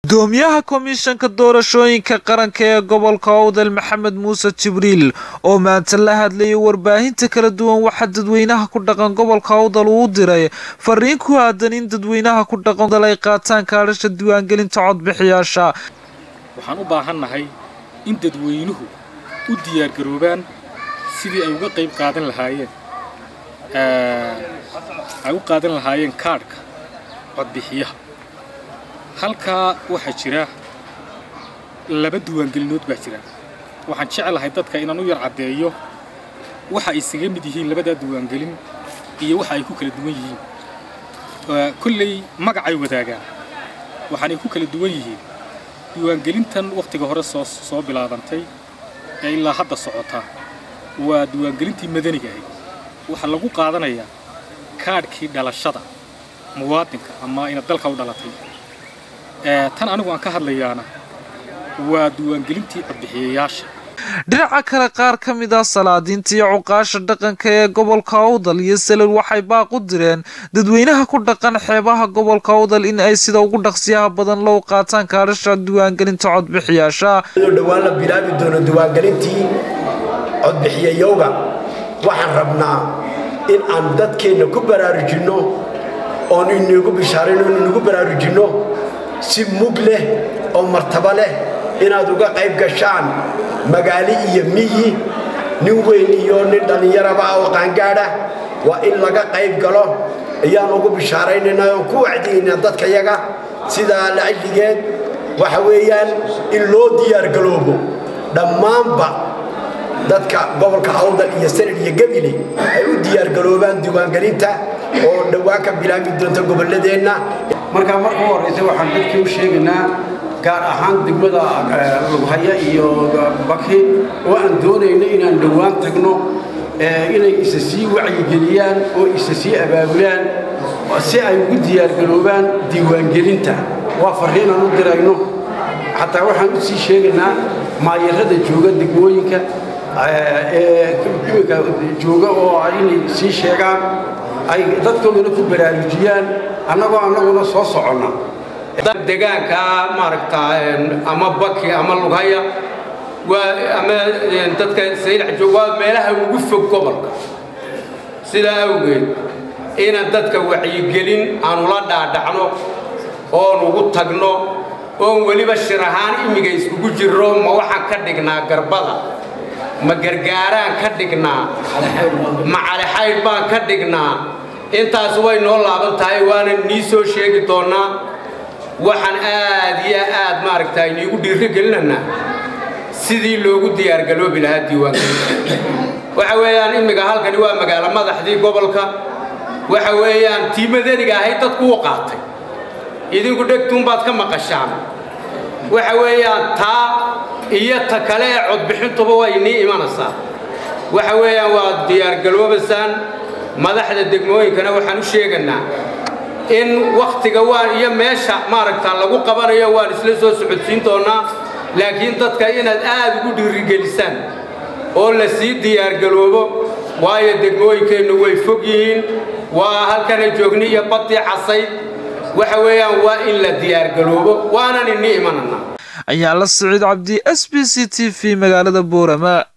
gudoomiyaha komishanka doorashooyinka qaranka ee gobolka owdal maxamed muuse jibriil oo maanta la hadlayay warbaahinta kala duwan waxaa dadweynaha ku dhaqan gobolka owdal uu diray fariin ku aadan in dadweynaha ku dhaqan dal ay qaataan kaadhasha diiwaangelinta codbixiyaasha waxaan u baahannahay in dadweynuhu u diyaargaroobaan sidii ay uga qayb qaadan lahaayeen ay u qaadan lahaayeen kaadhka codbixiyaha halkaa waxaa jira laba diiwaangelinood baa jira waxaan jeclahay dadka inaan u yar caddeeyo waxa ay isaga mid yihiin labadaa diiwaangelin iyo waxa ay ku kala duwan yihiin kolley magacay wadaagaan waxaanay ku kala duwan yihiin diiwaangelintan wakhtiga hore soo soo bilaabantay ee ilaa hadda socota waa diiwaangelintii madaniga ahayd waxaa lagu qaadanayaa kaadhkii dhalashada muwaadinka ama inaad dalka u dhalatay tan anigu aan ka hadlayaana waa diiwaangelintii codbixiyayaasha dhinaca kale qaar ka mid ah salaadiinta iyo cuqaasha dhaqanka ee gobolka owdal iyo salel waxay baaq u direen dadweynaha ku dhaqan xeebaha gobolka owdal in ay sida ugu dhaqsiyaha badan loo qaataan kaadhasha diiwaangelinta codbixiyaasha dhowaan la bilaabi doono diiwaangelintii codbixiyayowga waxaan rabnaa in aan dadkeenna ku baraarujinno oon inagu bishaarayno in inagu baraarujinno si mug leh oo martabo leh inaad uga qayb gashaan magaalo iyo miyi nin weyn iyo nin dhallinyaraba ah oo qaangaadha waa in laga qayb galo ayaan ugu bishaaraynaynaa oon ku wacdiyaynaa dadkayaga sidaa lacajligeed waxa weeyaan in loo diyaargaloobo dhammaanba dadka gobolka awdal iyo sanad iyo gebile ay u diyaargaloobaan diiwaangelinta oo dhowaan ka bilaabi doonta gobolladeenna markaa marka u horraysa waxaan dadkii u sheegaynaa gaar ahaan degmada lughaya iyo baki oo aan doonayno inaan dhowaan tagno inay isa sii wacyigeliyaan oo isa sii abaabulaan si ay ugu diyaargaloobaan diiwaangelinta waa farriin aan u dirayno xataa waxaan u sii sheegaynaa maayarada jooga degmooyinka ee imika jooga oo inay sii sheegaan ay dadkoodana ku baraarujiyaan annagoo annaguna soo soconna degaanka maaragta ama baki ama lughaya waa ama dadka saylac joog waa meelaha ugu fog gobolka sidaa awgeed inaan dadka wacyigelin aanu la dhaadhacno oon ugu tagno oon weliba shir ahaan imiga iskugu jirro ma waxaan ka dhignaa garbada ma gargaaraan ka dhignaa ma calixaydh baan ka dhignaa intaas way noo laaban tahay waana nii soo sheegi doonnaa waxaan aad iyo aad maaragta iniigu dhiiro gelinaynaa sidii loogu diyaargaloobi lahaa diiwaangelinta waxa weeyaan imminka halkani waa magaalo madaxdii gobolka waxa weeyaan tii madaniga ahayd dadku u qaatay idinku dhegtuunbaad ka maqashaan waxa weeyaan taa iyo ta kale ee codbixintuba waa inii imanaysaa waxa weeyaan waad diyaargaloobaysaan madaxda degmooyinkana waxaan u sheegaynaa in wakhtiga waan iyo meesha maaragta lagu qabanayo waan isla soo socodsiin doonnaa laakiin dadka inaad aad ugu dhiirigelisaan oo la sii diyaargaloobo waayo degmooyinkeennu way fog yihiin waa halkana joogni iyo baddii casayd waxa weeyaan waa in la diyaargaloobo waanan ini imananaa ayaa la siciid cabdi s b c t v magaalada boorama